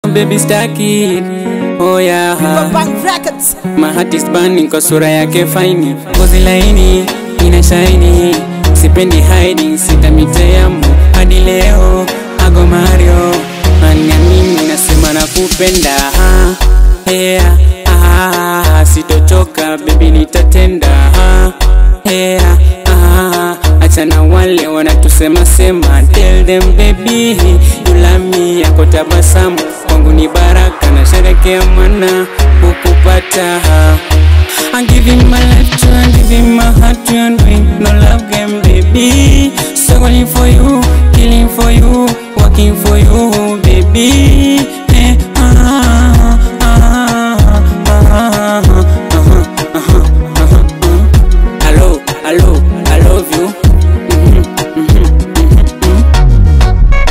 baby staki oh yeah Bang Records. my heart is burning kwa sura yake faini ngozi laini ina shaini sipendi hiding sitamiteamu hadi leo ago mario ania mimi nasema nakupenda ah, yeah, ah, sitochoka bebi nitatenda ah, yeah, ah, achana wale wanatusema sema tell them baby you love me yako tabasamu kwangu ni baraka na sherekea mwana kukupata I'm giving my life to you, I'm giving my heart to you, and doing no love game, baby. Struggling for you, killing for you, working for you, baby. Eh, ah, ah, ah, ah, ah, ah, ah, ah. Hello, hello, I love you. Mhm, mhm, mhm, mhm.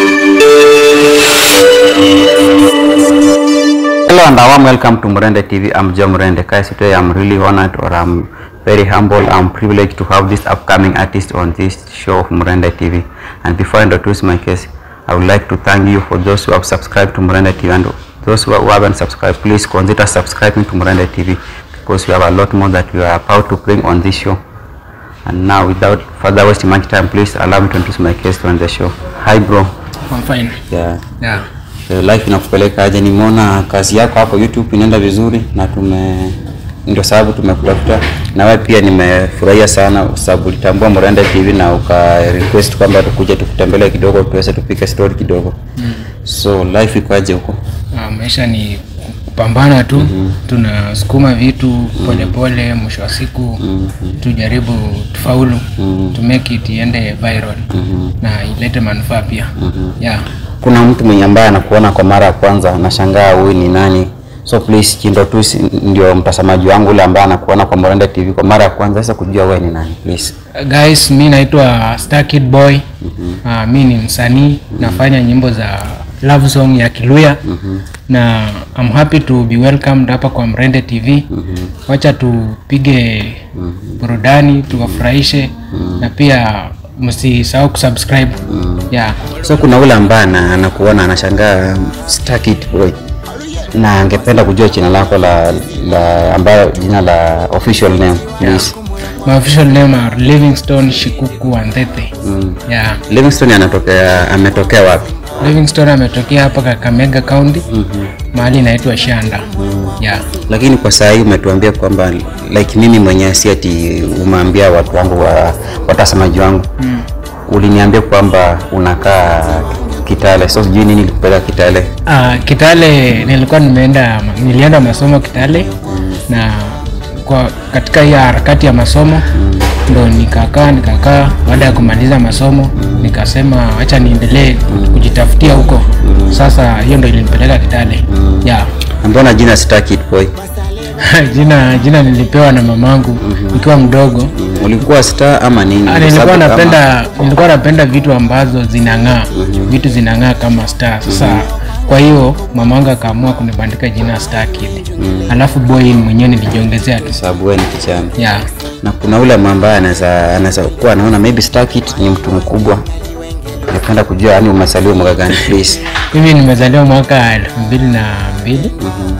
Hello and a warm welcome to Murende TV. I'm Joe Murende. Guys, today I'm really honored or I'm very humble. I'm privileged to have this upcoming artist on this show of Murende TV. And before I introduce my case, I would like to thank you for those who have subscribed to Murende TV and those who haven't subscribed. Please consider subscribing to Murende TV because we have a lot more that we are about to bring on this show. And now, without further wasting much time, please allow me to introduce my guest on the show. Hi, bro. I'm fine. Yeah. Yeah. Eh, life inakupeleka aje? Nimeona kazi yako hapo YouTube inaenda vizuri na tume ndio sababu tumekutafuta na wewe pia nimefurahia sana kwa sababu ulitambua Murende TV na uka request kwamba tukuje tukutembelee kidogo tuweze tupike story kidogo mm. so life iko aje huko Uh, maisha ni kupambana tu mm-hmm. tunasukuma vitu polepole mwisho wa siku mm-hmm. tujaribu tufaulu mm-hmm. to make it iende viral mm-hmm. na ilete manufaa pia mm-hmm. yeah. kuna mtu mwenye ambaye anakuona kwa mara ya kwanza anashangaa huyu ni nani so please Chindo tu ndio mtazamaji wangu ule ambaye anakuona kwa Murende TV kwa mara ya kwanza sasa kujua wewe ni nani please Uh, guys mi naitwa Star Kid Boy mm-hmm. uh, mi ni msanii mm-hmm. nafanya nyimbo za love song ya Kiluya mm-hmm. na I'm happy to be welcomed hapa kwa Mrende TV mm-hmm. wacha tupige mm-hmm. burudani tuwafurahishe mm-hmm. na pia msisahau kusubscribe mm-hmm. yeah. so kuna ule ambaye ana- anakuona anashangaa um, Star Kid boy na angependa kujua jina lako la, la ambayo jina la official name please My official name are Livingstone Shikuku Wandete. Mm. Yeah. Livingstone anatokea ametokea wapi Livingstone ametokea hapa Kakamega County. Mm-hmm. Mahali inaitwa Shanda. Mm. Yeah. lakini kwa saa hii umetuambia kwamba like mimi mwenyewe si ati umeambia watu wangu wa watazamaji wangu mm. uliniambia kwamba unakaa Kitale so sijui nini ilikupeleka Kitale Uh, Kitale nilikuwa nimeenda nilienda masomo Kitale mm. na kwa katika hiyo harakati ya masomo mm. ndo nikakaa nikakaa baada ya kumaliza masomo mm. nikasema acha niendelee mm. kujitafutia huko mm. sasa hiyo ndo ilinipeleka Kitale mm. yeah. mbona jina Star Kid boy jina jina nilipewa na mamangu mm-hmm. nikiwa mdogo Mm, ulikuwa star ama nini Ah, Kwa nilikuwa sababu kama- napenda nilikuwa napenda vitu ambazo zinang'aa mm-hmm. vitu zinang'aa kama star sasa mm-hmm. kwa hiyo mamangu akaamua kunibandika jina star kid mm-hmm. alafu boy mwenyewe nilijiongezea tu sababu wewe ni kijana yeah. na kuna ule ambaye anaweza anaweza kuwa anaona maybe Star Kid ni mtu mkubwa ningependa kujua yani umesaliwa mwaka gani please mimi nimezaliwa mwaka elfu mbili na mbili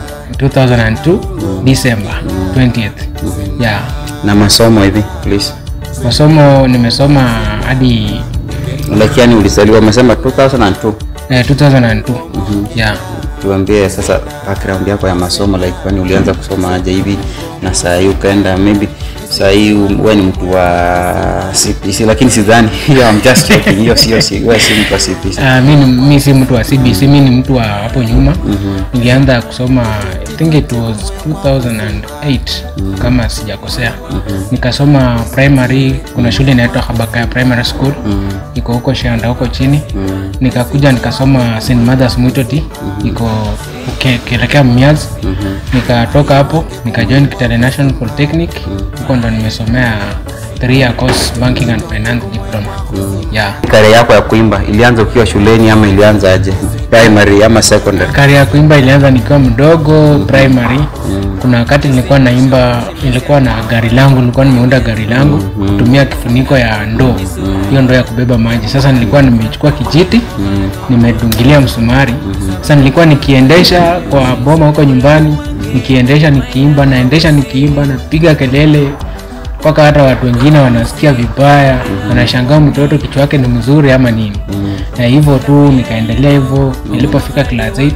2002 December 20th yeah. na masomo hivi please masomo nimesoma hadi like yani ulizaliwa umesema 2002 eh, 2002 yeah. tuambie sasa background yako ya masomo like kwani ulianza kusoma aje hivi na saa hii ukaenda maybe saa hii wewe ni mtu wa CPC lakini sidhani hiyo I'm just joking hiyo sio si wewe si mtu wa CPC Uh, mi, ni- mi si mtu wa CBC, mi ni mtu wa hapo nyuma mm-hmm. Nilianza kusoma I think it was 2008 mm-hmm. kama sijakosea mm-hmm. Nikasoma primary, kuna shule inaitwa Habakaya Primary School mm-hmm. iko huko Shanda huko chini mm-hmm. Nikakuja nikasoma St Mother's Mwitoti mm-hmm. iko uke- ukielekea Mmiazi mm-hmm. Nikatoka hapo nikajoin Kitale National Polytechnic huko ndo nimesomea three year course banking and finance diploma yeah. kare yako ya kuimba ilianza ukiwa shuleni ama ilianza aje primary ama secondary kari ya kuimba ilianza nikiwa mdogo primary kuna wakati nilikuwa naimba nilikuwa na gari langu nilikuwa nimeunda gari langu kutumia kifuniko ya ndoo hiyo ndo ya kubeba maji sasa nilikuwa nimechukua kijiti nimedungilia msumari sasa nilikuwa nikiendesha kwa boma huko nyumbani nikiendesha nikiimba naendesha nikiimba napiga kelele mpaka hata watu wengine wanasikia vibaya wanashangaa mtoto kichwa yake ni mzuri ama nini na hivyo tu nikaendelea hivyo nilipofika class 8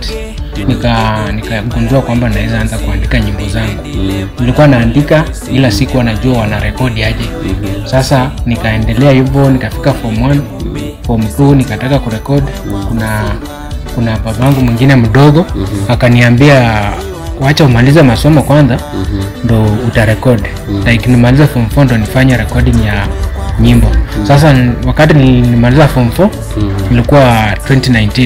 nika nikagundua kwamba naweza anza kuandika nyimbo zangu nilikuwa naandika ila sikuwa najua wanarekodi aje sasa nikaendelea hivyo nikafika form 1 form 2 nikataka kurekodi kuna kuna babangu mwingine mdogo akaniambia wacha umalize masomo kwanza ndo utarekodi like nimalize form 4 ndo nifanye recording ya nyimbo sasa n- wakati nilimaliza form 4 ilikuwa 2019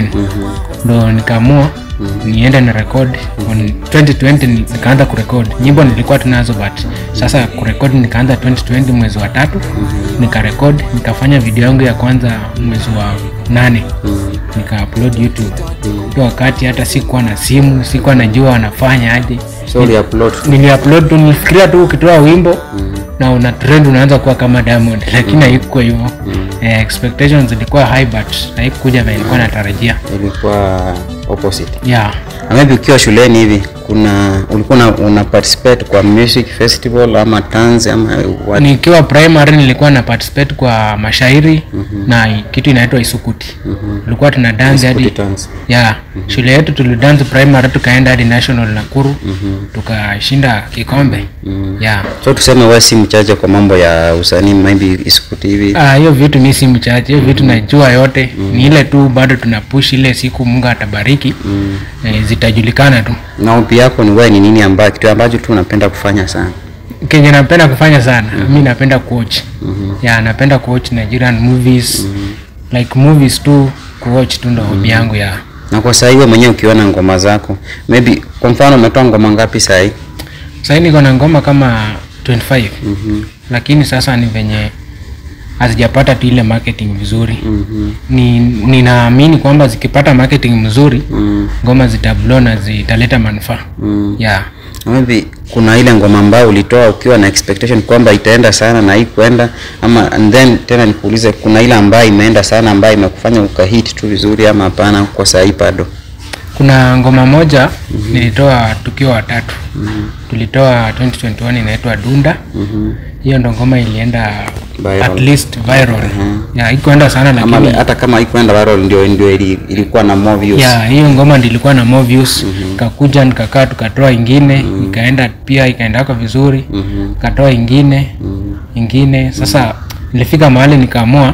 ndo nikaamua niende na record on 2020 ni- nikaanza kurekod nyimbo nilikuwa tunazo but sasa kurekod nikaanza 2020 mwezi wa tatu nikarekod nikafanya video yangu ya kwanza mwezi wa nane nika upload youtube hiyo wakati hata sikuwa na simu sikuwa najua wanafanya aje so uliupload niliupload tu nilifikiria tu ukitoa wimbo na una trend unaanza kuwa kama diamond lakini haikuwa hivyo eh, expectations zilikuwa high but haikuja vile nilikuwa natarajia ilikuwa opposite yeah Na maybe ukiwa shuleni hivi kuna ulikuwa una, una participate kwa music festival ama tanzi ama what? nikiwa primary nilikuwa na participate kwa mashairi na kitu inaitwa isukuti tulikuwa tuna dance hadi Isukuti dance. ya shule yetu tulidance primary tukaenda hadi national nakuru tukashinda kikombe ya so tuseme wewe si mchache kwa mambo ya usanii maybe isukuti hivi Ah, hiyo vitu mi si mchache hiyo vitu najua yote ni ile tu bado tuna push ile siku mungu atabariki eh, zitajulikana tu na upi yako ni wewe ni nini ambayo kitu ambacho tu unapenda kufanya sana kenye napenda kufanya sana mi napenda kuwatch ya napenda kuwatch nigerian movies like movies tu kuwatch tu ndo hobi yangu ya na kwa sahii wewe mwenyewe ukiona ngoma zako maybe kwa mfano umetoa ngoma ngapi sahii sahii niko na ngoma kama 25 lakini sasa ni venye hazijapata tu ile marketing vizuri ni ninaamini kwamba zikipata marketing mzuri ngoma zitablo na zitaleta manufaa yeah. Na maybe kuna ile ngoma ambayo ulitoa ukiwa na expectation kwamba itaenda sana na haikuenda ama and then tena nikuulize kuna ile ambayo imeenda sana ambayo imekufanya ukahit tu vizuri ama hapana kwa sahii bado kuna ngoma moja nilitoa tukiwa watatu tulitoa 2021 inaitwa dunda hiyo ndo ngoma ilienda Viral. at least viral yeah, ikuenda sana ama lakini hata kama haikuenda viral ndio ndio ili, ilikuwa na more views ya hiyo ngoma ndilikuwa na more views kakuja nikakaa tukatoa ingine ikaenda pia ikaendaka vizuri katoa ingine ingine sasa nilifika mahali nikaamua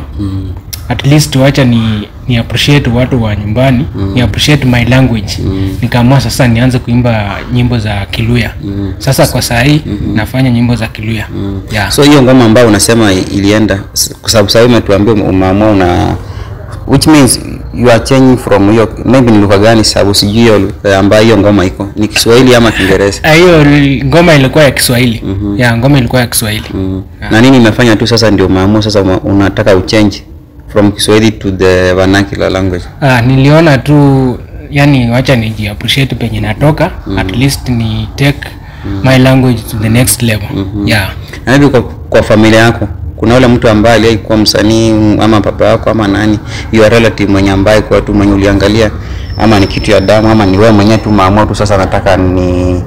at least wacha ni ni appreciate watu wa nyumbani ni appreciate my language nikaamua sasa nianze kuimba nyimbo za kiluya sasa kwa saa hii nafanya nyimbo za kiluya yeah. so hiyo ngoma ambayo unasema ilienda s- kwa sababu sahii umetuambia ume- umeamua una which means you are changing from hiyo maybe ni lugha gani sababu sijui hiyo lugha ambayo hiyo ngoma iko ni kiswahili ama kiingereza Ah, hiyo li- ngoma ilikuwa ya kiswahili ya ngoma ilikuwa ya kiswahili na nini imefanya tu sasa ndio umeamua sasa uma- unataka uchange from kiswahili to the vernacular language Ah, niliona tu yani wacha niji appreciate penye natoka at least ni take my language to the next level yeah na hivi kwa, kwa familia yako kuna yule mtu ambaye aliwahi kuwa msanii mm, ama baba yako ama nani your relative mwenye ambaye kwa tu mwenye uliangalia ama ni kitu ya damu ama ni wewe mwenyewe tu maamua tu sasa nataka ni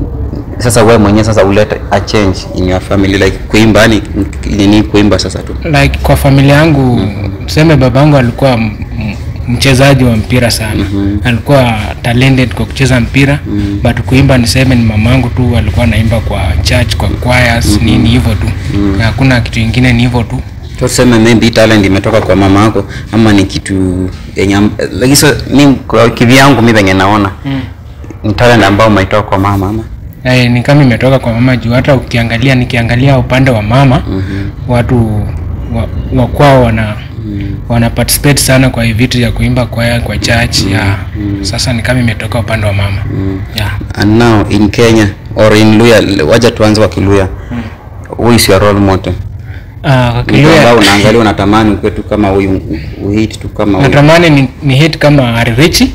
sasa wewe mwenyewe sasa ulete a change in your family like kuimba yani nini kuimba sasa tu like kwa familia yangu tuseme babangu alikuwa m- m- mchezaji wa mpira sana alikuwa talented kwa kucheza mpira but kuimba niseme ni mamangu tu alikuwa anaimba kwa church kwa choirs nini hivyo tu hakuna kitu ingine ni hivyo tu So tuseme maybe hii talent imetoka kwa mama yako ama ni kitu yenye am- lakini sasa mi kwa kivyangu mi venye naona ni talent ambayo umeitoa kwa mama ama Eh, ni kama imetoka kwa mama juu hata ukiangalia nikiangalia upande wa mama watu wa, wa kwao wana wana participate sana kwa hii vitu vya kuimba kwaya kwa church ya sasa ni kama imetoka upande wa mama yeah. and now in Kenya or in Luya waja tuanze kwa Kiluya who is your role model Ah, kwa mtu ambao Kiluya unaangalia unatamani ukwe tu kama huyu uhit tu kama huyu natamani ni, ni hit kama Aririchi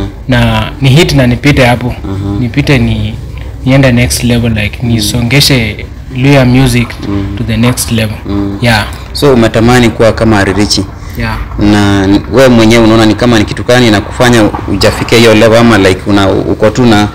na ni hit na nipite hapo nipite ni niende next level like nisongeshe Luya music to the next level yeah so umetamani kuwa kama Ririchi yeah. na wewe mwenyewe unaona ni kama ni kitu gani inakufanya ujafika hiyo level ama like una uko tu na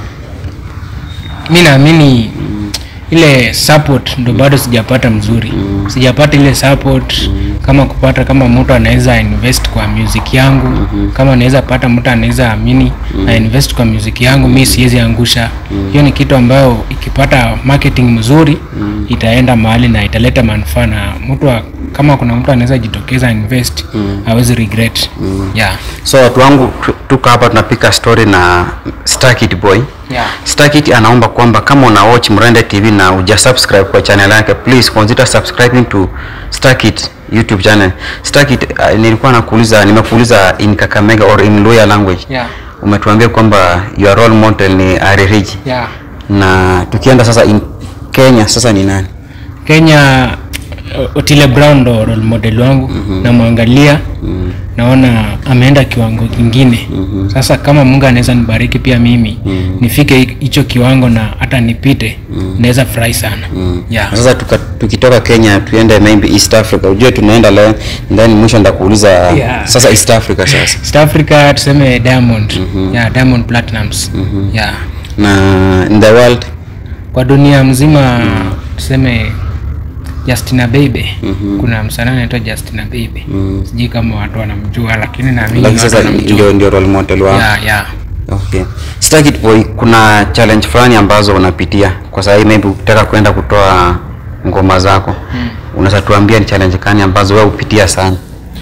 mi naamini ile support ndo bado sijapata mzuri sijapata ile support kama kupata kama mtu anaweza invest kwa music yangu kama anaweza pata mtu anaweza amini na invest kwa music yangu mi siwezi angusha hiyo ni kitu ambayo ikipata marketing mzuri itaenda mahali na italeta manufaa na mtu wa- kama kuna mtu anaweza jitokeza invest hawezi regret yeah. so watu wangu tu- tuko hapa tunapika story na Starkid Boy Yeah. Starkid anaomba kwamba kama una watch Mrende TV na uja subscribe kwa channel yake please consider subscribing to Starkid YouTube channel. Starkid uh, nilikuwa nakuuliza nimekuuliza in Kakamega or in Luya language. Yeah. Umetuambia kwamba your role model ni Aririji. Yeah. Na tukienda sasa in Kenya sasa ni nani? Kenya uh, Otile Brown ndo role model wangu mm-hmm. namwangalia mm-hmm. naona ameenda kiwango kingine mm-hmm. Sasa kama Mungu anaweza nibariki pia mimi mm-hmm. nifike hi- hicho kiwango na hata nipite mm-hmm. naweza furahi sana mm-hmm. yeah. Na Sasa tuka, tukitoka Kenya tuende maybe East Africa. Ujue tunaenda leo then mwisho ndakuuliza Yeah. sasa East Africa sasa. East Africa tuseme Diamond mm-hmm. yeah, Diamond Platinums mm-hmm. yeah. Na in the world kwa dunia mzima mm. tuseme Justina Bieber mm-hmm. kuna msanii anaitwa Justina Bieber mm. sijui kama watu wanamjua lakini naamini lakini watu sasa wanamjua ndio ndio role model wao. yeah, yeah. Okay. Starkid Boy, kuna challenge fulani ambazo unapitia kwa sababu maybe ukitaka kwenda kutoa ngoma zako mm. unaweza tuambia ni challenge gani ambazo wewe upitia sana?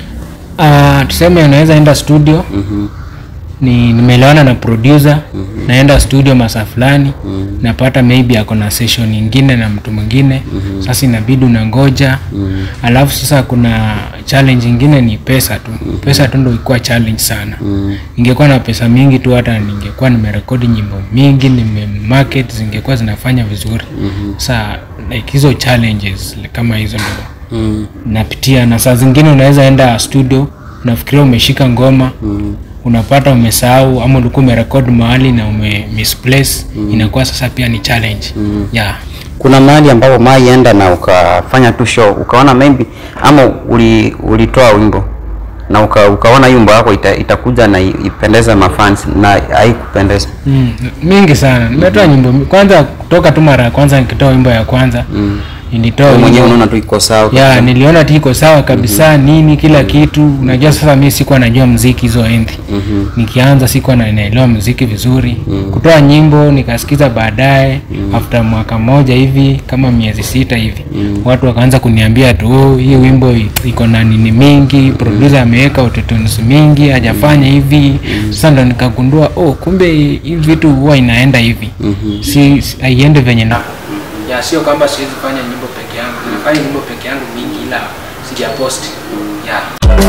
Uh, tuseme unaweza enda studio mm-hmm. ni nimeelewana na producer mm-hmm. naenda studio masaa fulani mm-hmm. napata maybe ako na session nyingine na mtu mwingine mm-hmm. sasa inabidi unangoja mm-hmm. alafu sasa kuna challenge ingine ni pesa tu mm-hmm. pesa tu ndo ikuwa challenge sana mm-hmm. ingekuwa na pesa mingi tu hata ningekuwa nimerekodi nyimbo mingi nimemarket zingekuwa zinafanya vizuri mm-hmm. sa like hizo challenges kama hizo ndo Mm. napitia na saa zingine unaweza enda studio unafikiria umeshika ngoma mm. unapata umesahau ama ulikuwa umerekod mahali na ume misplace mm. inakuwa sasa pia ni challenge mm. yeah. Kuna mahali ambapo maienda na ukafanya tu show ukaona maybe ama uli, ulitoa wimbo na uka, ukaona hiyo wimbo yako ita, itakuja na i- ipendeze mafans na haikupendeza. mm. mingi sana nimetoa nyimbo mi- kwanza kutoka tu mara ya kwanza nikitoa wimbo ya kwanza mm. nilitoa Wewe mwenyewe wimbo- unaona tu iko sawa. ya kabisa. niliona tu iko sawa kabisa mm-hmm. nini kila kitu unajua sasa mi sikuwa najua mziki hizo enzi mm-hmm. nikianza sikuwa na- naelewa mziki vizuri mm-hmm. kutoa nyimbo nikasikiza baadaye mm-hmm. after mwaka mmoja hivi kama miezi sita hivi mm-hmm. watu wakaanza kuniambia tu oh, hii wimbo i- iko na nini mingi producer ameweka autotunes mingi hajafanya hivi mm-hmm. sasa ndo nikagundua oh kumbe hii vitu huwa inaenda hivi mm-hmm. si si- haiende venye na ya sio kwamba siwezi fanya nyimbo peke yangu nimefanya nyimbo peke yangu mingi ila sijapost ya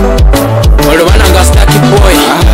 olubananga Starkid Boy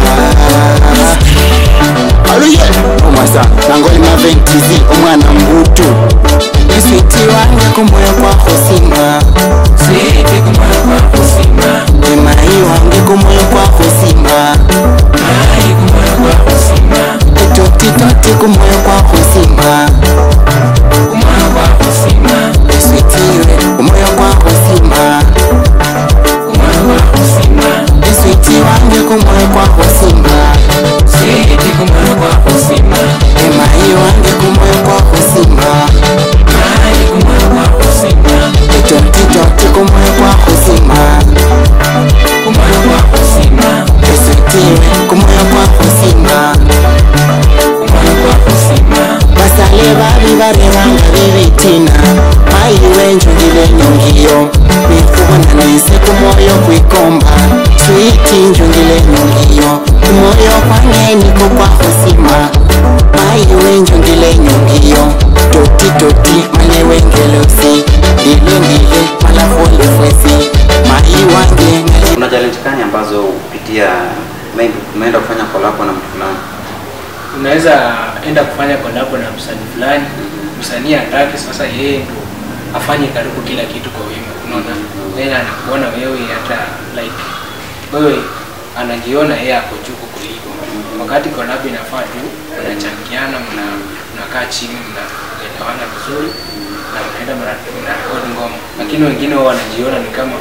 aluye omwasa nangoli maventizi omwana mbutu iswiti wange kumoyo kwako sima Sweetie kumoyo kwako sima emayi wange kumoyo kwako sima Mai kumoyo kwako sima etotitoti kumoyo kwako sima Kumoyo kwako sima iswitiwe kumoyo kwako sima Kumoyo kwako sima iswiti wange kumoyo kwako sima Sweetie kumoyo kwako sima emayi wange kumoyo kwako sima Mai kumoyo kwako sima etotitoti kumoyo kwako sima Kumoyo kwako sima iswitiwe kumoyo kwako sima Kumoyo kwako sima basale babi barebanga bibitina mayi wenjungile nyungiyo nikubona nise kumoyo kwikomba switi njungile nyungiyo kumoyo kwange niko kwahosima mayi wenjungile nyungiyo toti toti male wengelosi ndile ndile malafolefwesi mayi wange ngali Kuna challenge gani ambazo upitia maybe umeenda kufanya collab na mtu fulani? unaweza enda kufanya kolabo na msanii fulani msanii atake sasa yeye ndo afanye karibu kila kitu kwa wimbo unaona yeye anakuona wewe hata like wewe anajiona yeye ako juu kuliko wakati kolabo inafaa tu mnachangiana mna mnakaa chini mnaelewana vizuri na mnaenda mna- mnarekodi ngoma lakini wengine wao wanajiona ni kama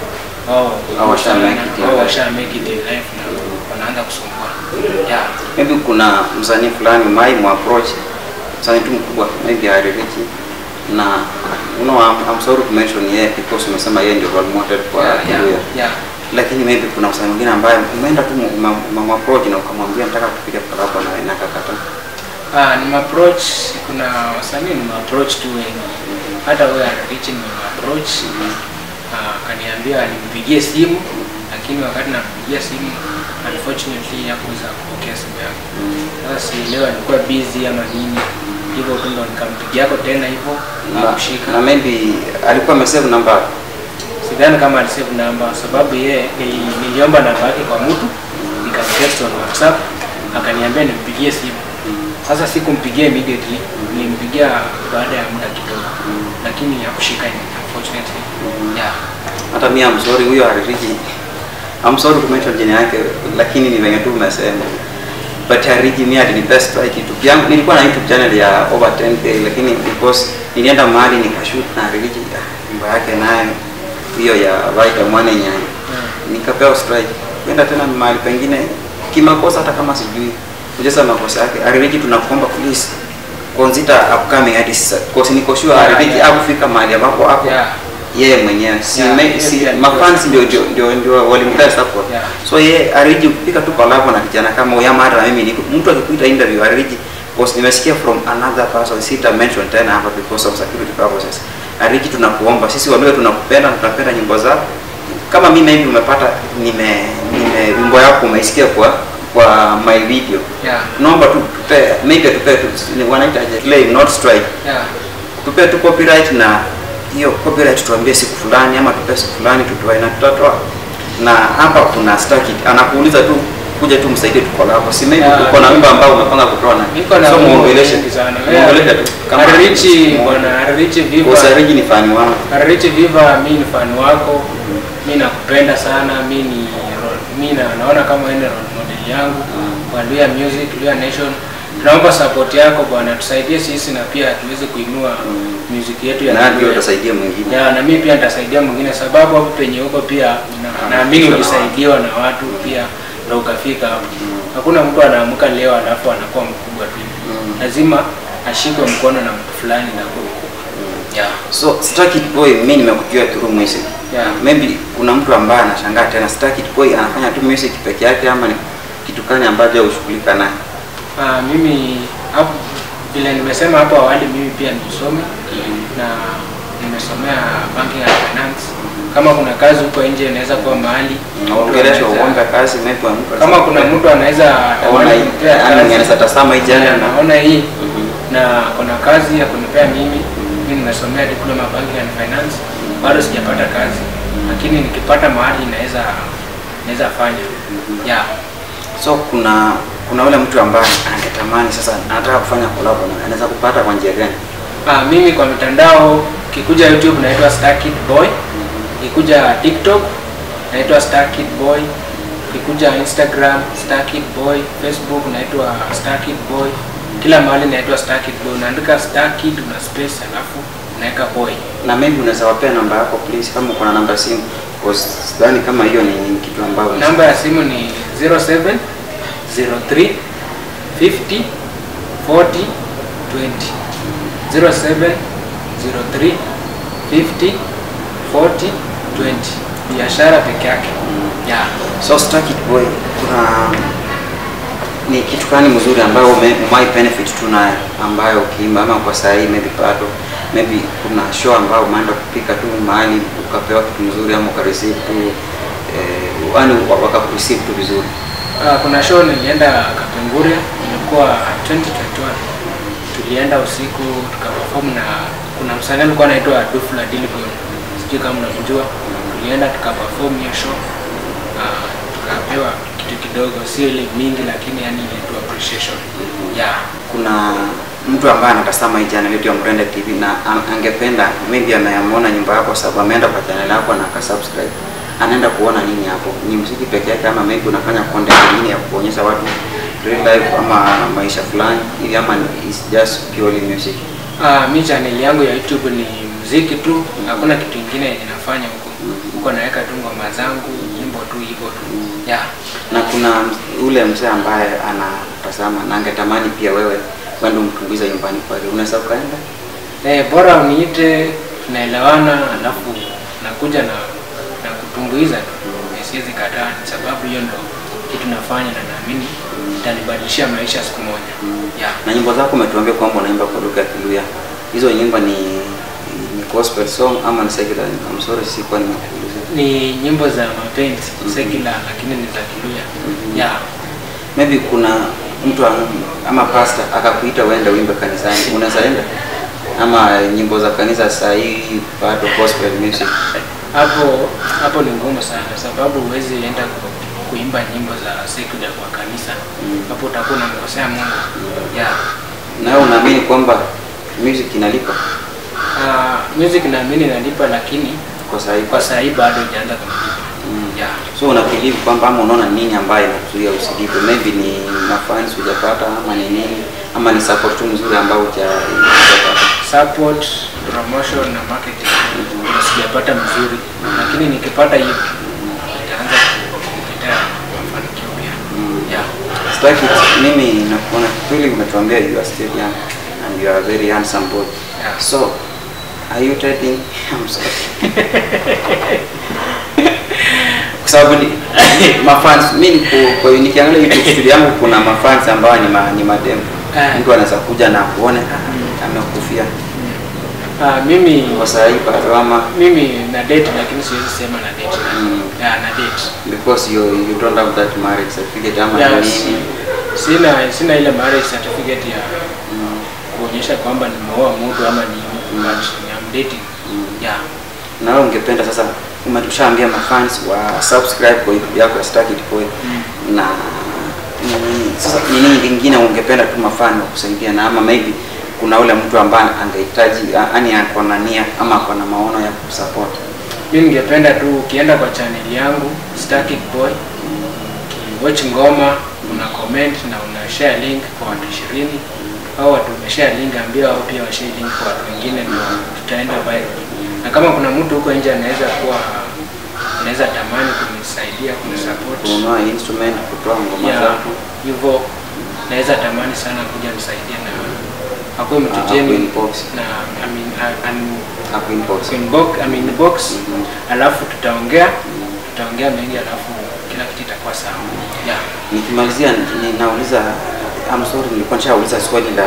wao Wao washa make it in wao life. washa make it in life na wanaanza kusumbua yeah maybe kuna msanii fulani mai muapproach msanii tu mkubwa maybe haririki na you know, I'm, I'm sorry to mention yeye because umesema yeye ndio role model kwa yeah Kiluya yeah, yeah. lakini maybe kuna msanii mwingine ambaye umeenda tu mamapproach na ukamwambia nataka tupige collab na wewe na akakataa Ah, ni approach kuna wasanii ni approach tu wengi hata wewe Rich ni approach ah, akaniambia nimpigie simu lakini wakati nampigia simu unfortunately hakuweza kupokea simu yangu sasa sielewa alikuwa busy ama nini hivyo tu ndo nikampigia yako tena hivyo na, akushika na maybe alikuwa amesave namba sidhani kama alisave namba sababu yeye nili- niliomba namba yake kwa mtu nikamtext on whatsapp akaniambia nimpigie simu sasa sikumpigia immediately nilimpigia baada ya muda kidogo lakini hakushika unfortunately yeah hata mi I'm sorry huyo haririki I'm sorry to mention jina yake lakini ni venye tu umesema but haririki mi alinipea strike YouTube yangu nilikuwa na YouTube channel ya over 10k lakini because nilienda mahali nikashoot na haririki ah, nyumba yake nayo hiyo ya Vaita Mwane Nyanya nikapewa strike kwenda tena mahali pengine kimakosa hata kama sijui kujesa makosa yake haririki tunakuomba please consider upcoming artists because niko sure Yeah, haririki yeah. hakufika mahali ambapo hapo Yeah. yeye mwenyewe si, Yeah, me, yeye si pia mafans alikuwa- ndio ndio ndio, ndio walimpea support Yeah. so yeye ariji kupika tu collab na kijana kama huyu ama hata na mimi niko mtu akikuita interview ariji because nimesikia from another person sita mention tena hapa because of security purposes ariji tunakuomba sisi walio tunakupenda na tunapenda nyimbo zako kama mimi hivi umepata nime nime wimbo yako umeisikia kwa kwa my video yeah naomba tu tupe maybe tupe tu ni- wanaitaje claim not strike yeah tupe tu copyright na hiyo copyright tuambie siku fulani ama tupe siku fulani tutoe na tutatoa na hapa kuna staki anakuuliza tu kuja tu msaidie tu collab si maybe Yeah, uko na niko- wimbo ambao umepanga kutoa na niko na so wimbo muongeleshe mingi sana muongeleshe tu Arichi bwana Arichi Viva kwa sababu ni fani wangu Arichi Viva mi ni fan wako mi nakupenda sana mi ni role- mi na, naona kama wewe ni role model yangu kwa Luya Music Luya Nation tunaomba support yako bwana tusaidie sisi na pia tuweze kuinua music yetu ya na ndio Luya. utasaidia mwingine ya na mimi pia nitasaidia mwingine sababu hapo penye huko pia na- naamini Ah, ulisaidiwa na watu pia na ukafika hapo hakuna mtu anaamka leo alafu anakuwa mkubwa tu lazima ashikwe mkono na mtu fulani na kuwa mkubwa yeah. so Starkid Boy mimi nimekujua through music Yeah. maybe kuna mtu ambaye anashangaa tena Starkid Boy anafanya tu music peke yake ama ni kitu gani ambacho ushughulika naye Ah, mimi hapo vile nimesema hapo awali mimi pia ni msomi na nimesomea banking and finance kama kuna kazi huko nje inaweza kuwa mahali mtu naongelesha anaweza- uombe kazi maybe mtu kama kuna mtu anaweza Ona tamani hii, kunipea yaani kazi, anaweza tazama hii channel na na- naona hii na kuna kazi ya kunipea mimi mimi nimesomea diploma banking and finance bado sijapata kazi lakini nikipata mahali naweza naweza fanya yeah so kuna kuna yule mtu ambaye angetamani sasa anataka kufanya collab na anaweza kupata kwa njia gani Ah, mimi kwa mitandao kikuja YouTube naitwa Starkid Boy, kikuja TikTok naitwa Starkid Boy, kikuja Instagram Starkid Boy, Facebook naitwa Starkid Boy, kila mahali naitwa Starkid Boy. Unaandika Starkid una space alafu unaweka boy. na maybe unaweza wapea namba yako please kama uko na namba ya simu because sidhani kama hiyo ni, ni kitu ambayo Namba ya simu ni 07 03 50 40 20 07 03 50 40 20 biashara peke yake yeah. so Starkid Boy kuna ni kitu gani mzuri ambayo ume- umai benefit tu nayo ambayo ukiimba ama kwa saa hii maybe bado maybe kuna show ambayo umeenda kupika tu mahali ukapewa kitu mzuri ama ukareceive tu eh, yani wakakureceive tu vizuri Uh, kuna show nilienda Kapenguria ilikuwa 2021 tulienda usiku tukaperform na kuna msanii alikuwa anaitwa Dufla Dilgon sijui kama unamjua tulienda tukaperform hiyo show uh, tukapewa kitu kidogo sio ile mingi lakini yani ile tu appreciation yeah kuna mtu ambaye anatazama hii channel yetu ya Mrende TV na an- angependa maybe ameamona nyumba yako sababu ameenda kwa channel yako na akasubscribe anaenda kuona nini hapo ni muziki peke yake ama maybe unafanya content nyingine ya kuonyesha watu real life ama maisha fulani ili ama ni- is just purely music Uh, mi channel yangu ya YouTube ni muziki tu, hakuna kitu kingine yenye nafanya huko. huko naweka tu ngoma zangu nyimbo tu hivyo tu yeah. na kuna ule mzee ambaye anatazama na angetamani pia wewe kwenda umtumbuiza nyumbani kwake, unaweza ukaenda? Eh, bora uniite tunaelewana, alafu nakuja na na kutumbuiza tu, Eh, siwezi kataa, sababu hiyo ndo kitu nafanya na naamini itanibadilishia maisha siku moja yeah. Na nyimbo zako umetuambia kwamba unaimba kwa lugha ya Kiluya, hizo nyimbo ni ni gospel song ama ni secular? I'm sorry, sikuwa nimekuuliza. Ni nyimbo za mapenzi secular, lakini ni za Kiluya yeah. Maybe kuna mtu am- ama pastor akakuita uende uimbe kanisani, unaweza enda? Ama nyimbo za kanisa saa hii bado gospel music? hapo hapo ni ngumu sana sababu huwezi enda ku- kuimba nyimbo za secular kwa kanisa hapo utakuwa unamkosea Mungu yeah. Na wewe unaamini kwamba music inalipa Uh, music naamini inalipa lakini kwa saa hii? kwa saa hii bado ijaanza kunilipa yeah. So una believe kwamba ama unaona nini ambayo inakuzuia usilipe? Maybe ni mafans hujapata ama ni nini ama ni support tu mzuri ambao huja- hujapata? support promotion na marketing ndio sijapata mzuri lakini nikipata hiyo nitaanza kuletea mafanikio pia yeah. Sitaki mimi nakuona kweli umetuambia you are still young and you are a very handsome boy. Yeah. So are you dating? I'm sorry. Kwa sababu ni mafans mimi niko kwa nikiangalia YouTube studio yangu kuna mafans ambao ni ma, ni madem. Ah. Mtu anaweza kuja na kuone amekufia Uh, mimi kwa saa hii bado ama mimi na date lakini siwezi sema na date Mm. yeah, na date because you you don't have that marriage certificate ama yeah, ni si- nini? sina sina ile marriage certificate ya kuonyesha kwamba nimeoa mtu ama ni but I'm dating yeah na wewe ungependa sasa umetushaambia mafans wa subscribe kwa YouTube yako ya Starkid Boy na nini sasa ni nini vingine ungependa tu mafan wa kusaidia na ama maybe kuna ule mtu ambaye angehitaji yani ako na nia ama ako na maono ya kusupport mi ningependa tu ukienda kwa channel yangu Starkid Boy ukiwatch ngoma una comment na una share link kwa watu ishirini au watu umeshare link ambia wao pia washare link kwa watu wengine ndio tutaenda viral na kama kuna mtu huko nje anaweza kuwa anaweza tamani kunisaidia kunisupport kununua instrument kutoa ngoma ya zako hivyo naweza tamani sana kuja nisaidie na akuwe mtu Ah, jeni akuinbox. na I mean, I- I'm- hapo inbox inbox, I mean box Mhm. alafu tutaongea tutaongea mengi alafu kila kitu itakuwa sawa yeah. nikimalizia ninauliza I'm sorry nilikuwa nishauliza swali la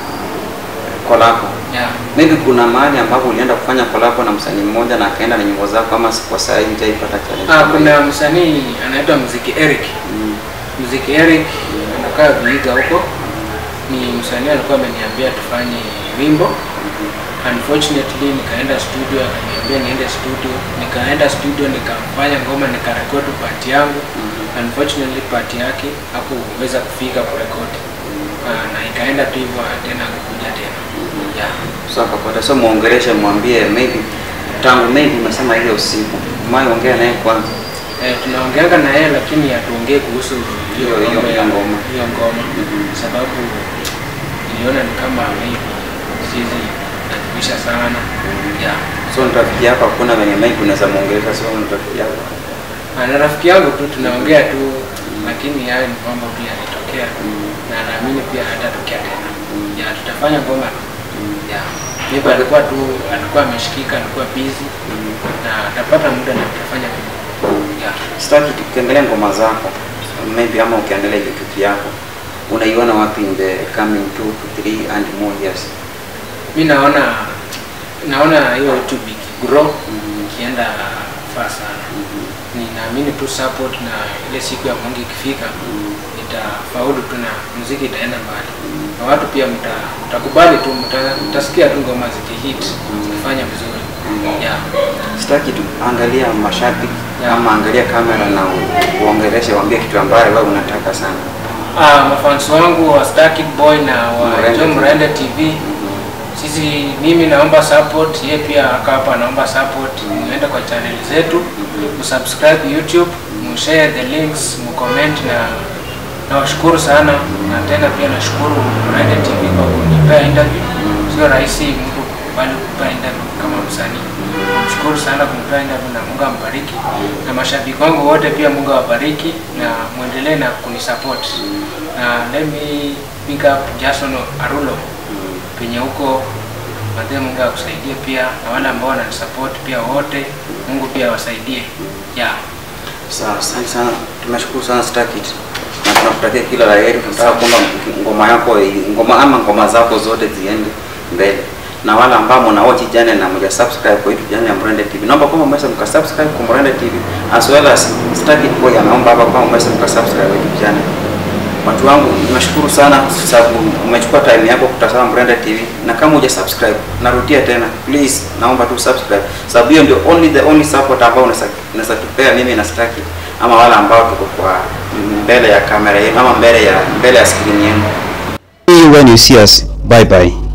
collab Yeah. maybe kuna mahali ambapo ulienda kufanya collab na msanii mmoja na akaenda na nyimbo zako ama si kwa saa hii nitaipata challenge Ah, kama kuna hiyo? msanii anaitwa Mziki Eric Mm. Mziki Eric anakaa Vihiga huko ni msanii alikuwa ameniambia tufanye wimbo unfortunately nikaenda studio akaniambia niende studio nikaenda studio nikafanya ngoma nikarekodi part yangu unfortunately part yake hakuweza kufika kurekodi Ah, na ikaenda tu hivyo tena kukuja tena yeah. so akapata so muongeleshe mwambie maybe tangu maybe umesema ile usiku mai ongea naye kwanza Eh, tunaongeanga na yeye lakini hatuongee kuhusu hiyo Hiyo- hiyo- mambo ya- hiyo ngoma. hiyo ngoma sababu niliona ni kama maybe sizi najumisha sana yeah. so ni rafiki yako hakuna venye maybe unaweza muongelesha so ni rafiki yako Ah, na rafiki yangu tu tunaongea tu lakini hayo ni mambo pia yalitokea na naamini pia hatatokea tena yeah, tutafanya ngoma tu yeah. Maybe alikuwa tu alikuwa ameshikika alikuwa busy na atapata muda na tutafanya tu yeah. sitaki ukiangalia ngoma zako maybe ama ukiangalia youtube yako unaiona wapi in the coming two to three and more years mi naona naona hiyo youtube ikigrow ikienda faa sana ninaamini tu support na ile siku ya mungu ikifika itafaulu tu na muziki itaenda mbali na watu pia mta- mtakubali tu mta- mtasikia tu ngoma zikihit zikifanya vizuri yeah. sitaki tu angalia mashabiki Yeah. ama angalia kamera na u- uongeleshe waambie kitu ambayo wewe unataka sana Ah, mafans wangu wa Starkid Boy na wa Mrende John TV. Mrende TV sisi mimi naomba support yeye pia aka hapa anaomba support muende kwa channel zetu msubscribe YouTube mshare the links mcomment na nawashukuru sana na tena pia nashukuru Mrende TV kwa kunipea interview sio rahisi mtu kukubali kupea interview kama msanii. Namshukuru sana kumpea interview na Mungu ambariki, na mashabiki wangu wote pia Mungu awabariki na muendelee na kunisupport. Na let me pick up Jason Arulo penye huko Madhe, Mungu akusaidie pia, na wale ambao wananisupport pia wote, Mungu pia awasaidie. Yeah. Sawa, asante sana. Tumeshukuru sana Starkid. Na tunakutakia kila la heri. Tunataka kwamba ngoma yako ngoma ama ngoma zako zote ziende mbele. Na wale ambao mna watch channel na mja subscribe kwa YouTube channel ya Mrende TV. Naomba kama mmeweza mka subscribe kwa Mrende TV as well as Starkid Boy anaomba hapa kama mmeweza mka subscribe kwa YouTube channel. Watu wangu nashukuru sana sababu umechukua time yako kutazama Mrende TV na kama huja subscribe narudia tena please naomba tu subscribe sababu hiyo ndio only the only support ambao unaweza unaweza tupea mimi na Starkid ama wale ambao tuko kwa mbele ya kamera yenu ama mbele ya mbele ya screen yenu See you when you see us. Bye bye.